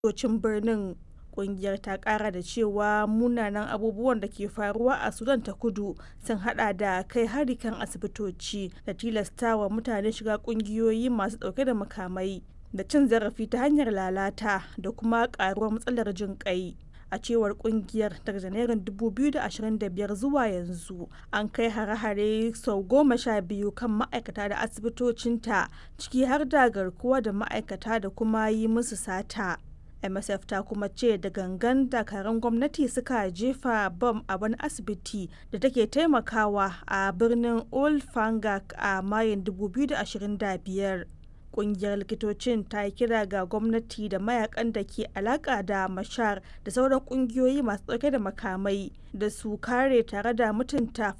asibitocin birnin. Ƙungiyar ta ƙara da cewa munanan abubuwan da ke faruwa a Sudan ta kudu sun hada da kai hari kan asibitoci da tilastawa mutane shiga ƙungiyoyi masu ɗauke da makamai da cin zarafi ta hanyar lalata da kuma ƙaruwar matsalar jin ƙai. a cewar kungiyar daga janairun 2025 zuwa yanzu an kai hare-hare sau goma sha biyu kan ma'aikata da asibitocinta ciki har da garkuwa da ma'aikata da kuma yi musu sata msf ta kuma ce da gangan dakarun gwamnati suka jefa bam a wani asibiti da take taimakawa a birnin old fangak a mayun 2025 kungiyar likitocin ta yi kira ga gwamnati da mayakan da ke alaka da mashar da sauran kungiyoyi masu dauke da makamai da su kare tare da mutunta